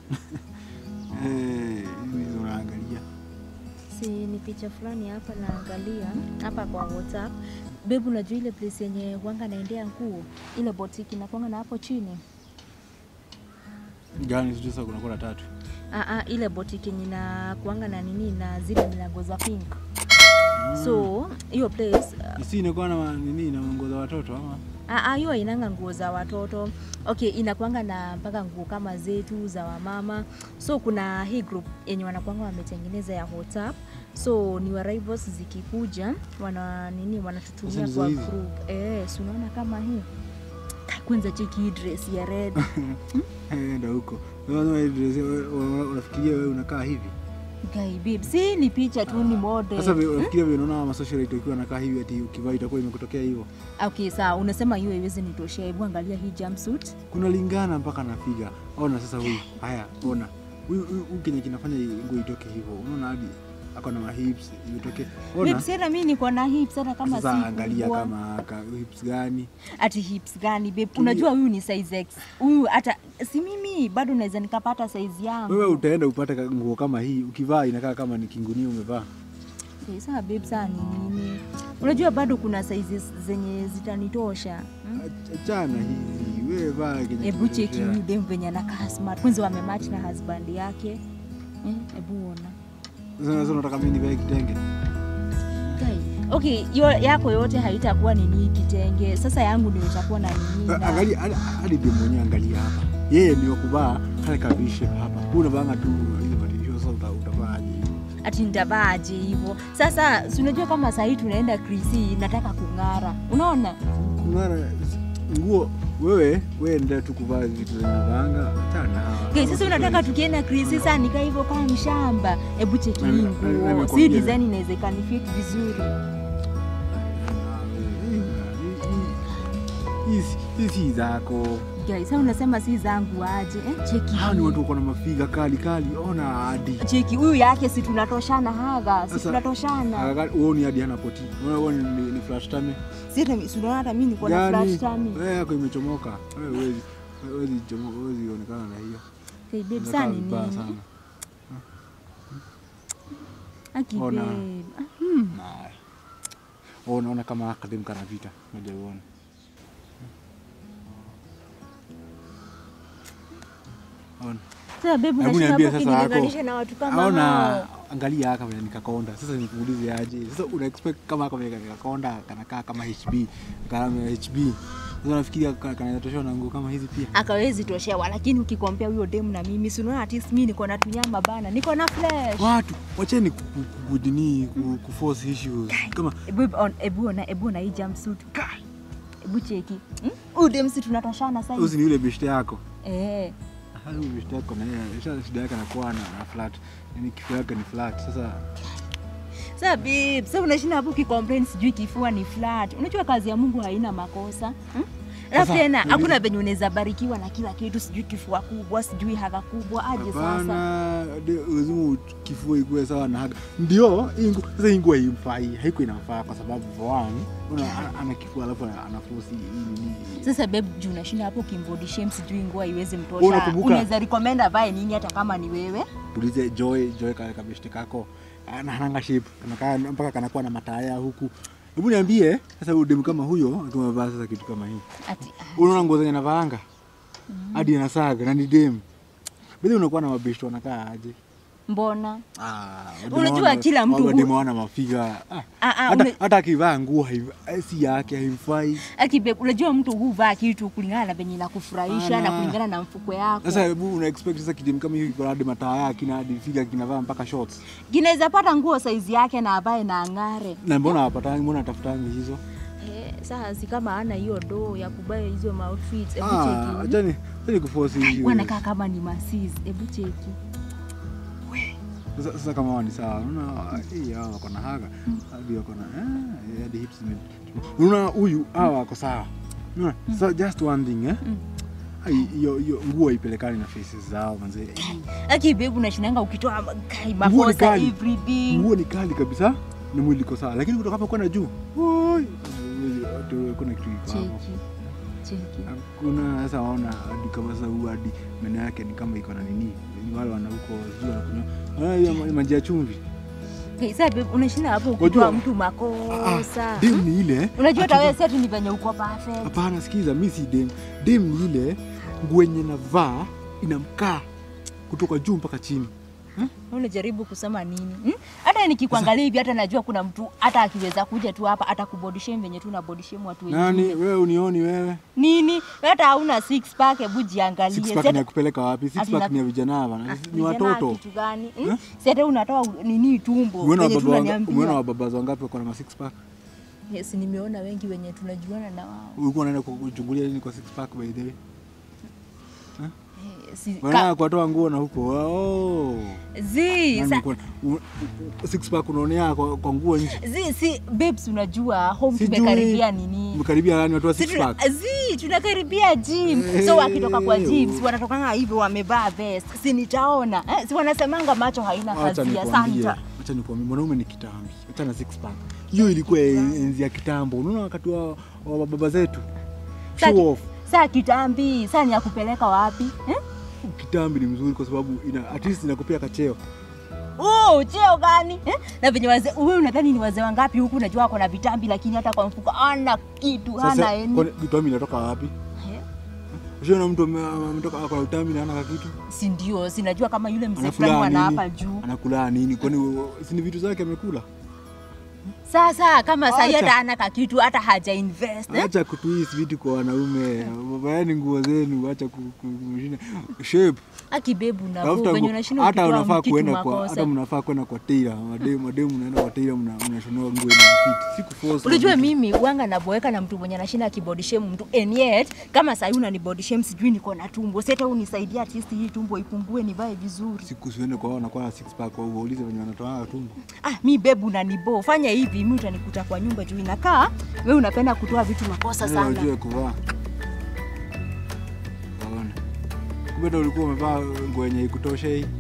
Eh, hizo unaangalia. Si ni picha fulani hapa naangalia hapa kwa WhatsApp. Bebu, unajua ile place yenye wanga naendea nguo, ile boutique inakwanga na hapo chini. Gani sijui sasa kuna kuna tatu. Ah, ah, ile boutique yenye na kuanga na nini na zile milango za pink. So hiyo place Si inakuwa na nini na nguo za watoto ama? Ah, ah, hiyo inanga nguo za watoto okay, inakwanga na mpaka nguo kama zetu za wamama. So kuna hii group yenye wanakwanga wametengeneza ya WhatsApp, so ni wa rivals zikikuja wana nini wanatutumia Sasa kwa ndizo hizi? group eh, si unaona kama hii Kai, kwanza cheki hii dress ya red Eh, enda huko. Wewe wewe unafikiria wewe unakaa hivi? guy babe, si ni picha tu, ni model. Sasa wewe unafikiria wewe unaona ma socialite ukiwa nakaa hivi ati ukivaa itakuwa imekutokea hivyo? Okay, sawa, unasema hiyo haiwezi nitoshea. Hebu angalia hii jumpsuit. Kuna lingana mpaka na figa. Ona sasa huyu. Haya, ona. Huyu huyu huyu kenye kinafanya nguo itoke hivyo. Unaona hadi ako na ma hips imetoke. Ona. Babe, sasa mimi niko na hips hata kama si Sasa angalia kubwa. kama ka, hips gani. ati hips gani babe? Unajua huyu ni size X, huyu hata si mimi bado naweza nikapata size yangu. Wewe utaenda upate ka- nguo kama hii, ukivaa inakaa kama ni kingunia umevaa. Okay, sawa babe, saa ni nini? Unajua bado kuna sizes zenye zitanitosha. hmm? Ach- Achana hizi, wewe vaa kenye Hebu cheki kinatosha. huyu dem venye anakaa smart, kwanza wamematch na husband yake. Eh, Hebu ona Sasa sasa unataka mimi nivae kitenge? Kai. Okay, yo, yako yote haitakuwa nini kitenge. Sasa yangu ndio itakuwa na nini? Ah, na- Angalia hadi- hadi dem mwenyewe angalia hapa. Yeye ni wa kuvaa kale ka V-shape hapa. Wewe unavaa tu ile material sasa uta- utavaa aje? ati nitavaaje hivyo sasa si unajua kama sahii tunaenda krisi nataka kung'ara unaona Kung'ara nguo wewe wewe ndio tu kuvaa vitu zenye unavaanga. Achana. hawa. okay, sasa unataka tukienda krisi saa nika hivyo kama mshamba hebu cheki Na- hii na- na- nguo si nimekwambia. design inaweza ikanifit vizuri Hii si- hii si zako. guys sasa unasema si zangu aje eh, cheki Hawa ni hii. watu wako na mafiga kali kali. Ona hadi. cheki huyu yake si tunatoshana haga si Sasa- tunatoshana Akaka- Uoni hadi hana poti. Unaona uoni ni, ni flash tummy. si hata- si unaona hata mimi niko na flash tummy Wewe yako imechomoka. Wewe huwezi huwezi chomoka, huwezi onekana na hiyo. okay, babe Unakaa saa ni vibaya nini sana. aki Ona. babe Ah, hmm. Nah. Oh, unaona kama akadem kana vita. Ngoja uone. Ona. sasa babe Hebu unashinda niambie hapo sasa yako. ukinilinganisha na watu kama Aona hao angalia haka vile nikakonda. Sasa nikuulize aje? Sasa una expect kama haka vile nikakonda kanakaa kama HB, kama HB. Sasa unafikiria ka- kanatoshana na nguo kama hizi pia? akawezi toshewa, lakini ukikompea huyo demu na mimi, si unaona at least mimi niko na tunyama bana, niko na flesh. Watu wacheni ku- ku- kudini ku- kuforce issues. Kama Ebu on, ebu ona, ebu ona hii jumpsuit. Ebu cheki. Hmm? Huyu demu si tunatoshana sasa usi hivi. ni yule beshte yako. Eh. Ah, Huyu beshte yako na yeye sasa shida yake anakuwa na, na flat. Yaani kifua yake ni flat. Sasa Sasa babe, sasa unashinda hapo ukicomplain sijui kifua ni flat. Unajua kazi ya Mungu haina makosa. Hmm? Alafu Sasa, tena nili- hakuna venye unaweza barikiwa na kila kitu, sijui kifua kubwa, sijui haga kubwa, aje sasa. hapana, de- lazima kifua ikuwe sawa na haga. Ndio hii nguo sasa, hii nguo haimfai, haiko inamfaa kwa sababu for one, una ana- ana kifua alafu ana- anaforce hii nini. Sasa babe, juu unashinda hapo kimbody shame, sijui nguo haiwezi Wewe mtosha. unakumbuka- Unaweza recommend avae nini hata kama ni wewe? Ulize Joy, Joy kale kabeshte kako ana hananga shape, kanakaa mpaka kanakuwa na mataya huku. Hebu niambie sasa, huyu demu kama huyo akiwa amevaa sasa kitu kama hii, Ati unaona nguo zenye anavaanga hadi anasaga na ni demu bili, unakuwa na mabeshte wanakaa aje? mbona? Ah, Unajua wana- kila mtu hu- wademu wana mafiga ah. Ah, ah, hata, une- hata akivaa nguo haiv- eh, si yake haimfai. Ati babe, unajua mtu huvaa kitu kulingana na venye inakufurahisha na Ana. kulingana na mfuko yako. Sasa hebu una expect sasa kidemu kama hiyo kiko hadi mataa yake na hadi figa kinavaa mpaka shorts. Kinaweza pata nguo saizi yake na avae na ang'are. Na mbona wapatangi, mbona atafutangi hizo? Eh, sasa si kama ana hiyo do ya kubaya hizo maoutfits. Hebu Ah, cheki. achani, achani kuforce hiyo. Wanakaa kama ni masis. Hebu cheki. Sasa, sasa kama wao ni sawa, unaona hii hawa wako na haga hadi wako na eh, hadi hips ni unaona huyu hawa wako sawa. Unaona? So just one thing eh. Mm. Ai, Hiyo hiyo nguo ipelekani na faces zao manze. Aki babe, unashinanga ukitoa ma- kai Nguo ni makosa kali. everything. Nguo ni kali kabisa na mwili iko sawa, lakini kutoka hapa kwenda juu, oi, huwezi- hata kuna kitu iko hapo. Cheki. cheki Hakuna sasa waona hadi kama sasa huyu hadi meno yake ni kama iko na nini. Ni wale wana huko sijui wanakunywa. Ah, hiyo ma- maji ya chumvi. Hey, sasa babe, unashinda hapo Wajua- ukitoa mtu Ah, makosa dem ni ile. unajua hata ati- wewe sasa tu ni venye uko perfect Hapana, sikiza, mi si dem. Dem ni ile nguo yenye navaa inamkaa kutoka juu mpaka chini. unajaribu kusema nini hmm? hata nikikuangalia hivi hata najua kuna mtu hata akiweza kuja tu hapa hata kubody shame venye tu na body shame watu wengine Nani wewe unioni wewe? nini hata hauna six pack hebu jiangalie Six Si pack hata- ni ya kupeleka wapi? Six Ati pack na- ni ya vijana bana. Ah, Ni vijana watoto. kitu gani hmm? Eh? Si hata unatoa u- nini tumbo Umeona venye tu wababa wanga- umeona unaniambia wababa wangapi wako na ma six pack? yes nimeona wengi wenye tunajuana na wao Ulikuwa unaenda kuchungulia nini kwa six pack by the way? Eh, si, Wanaenda ka, kuwatoa nguo na huko. Oh. zi, Nani sa, uko- u- u- six pack unaonea kwa, kwa nguo nje. zi, si babes unajua home Sijui. tumekaribia nini Umekaribia nani watu wa Si six tuna- pack? zi tunakaribia gym Eh. so wakitoka kwa gym si wanatokanga hivyo wamevaa vest si nitaona eh, si wanasemanga macho haina Acha kazi ya nikwambie, santa acha nikwambie, mwanaume ni kitambi, acha na six pack. Hiyo ilikuwa enzi ya kitambo. Unaona wakati wa, wa baba zetu Sa- show off. saa kitambi saa ni ya kupeleka wapi eh? Kitambi ni mzuri kwa sababu ina at least inakupea kacheo. Oh, cheo gani eh? na venye wazee wewe unadhani ni wazee wangapi huku unajua wako na vitambi lakini hata kwa mfuko ana kitu hana Sasa eni kwani kitambi inatoka wapi? Eh, Ushaona mtu ame- ametoka kwa utambi na hana kitu? si ndio sinajua kama yule mzee Anakula fulani wana nini? hapa juu Anakula nini? Kwani si ni vitu zake amekula? sasa kama sahi Acha. hata ana kakitu hata haja invest eh? Acha kutuisi vitu kwa wanaume. Vaeni nguo zenu, acha ku- ku- kumshinda shape. akibebu na Tafuta venye nguo. unashinda hata ukitoa unafaa kitu kuenda kwa makosa hata mnafaa kwenda kwa tailor. Mademu mademu mnaenda kwa tailor mna mnashonewa nguo ina fit. Siku force. Unajua mimi wanga naboeka na mtu mwenye anashinda akibody shame mtu and yet kama sasa unani body shame sijui niko na tumbo. Sasa unisaidia at least hii tumbo ipungue nivae vizuri. siku siende kwa wao wanakuwa na six pack wao waulize wenye wanatoa tumbo. Ah, mi bebu unanibo. Fanya hivi mimi utanikuta kwa nyumba juu inakaa wewe unapenda kutoa vitu makosa Yaani sana. Wajue kuvaa. Waone. Kumbe ndo ulikuwa umevaa nguo yenye ikutosha hii.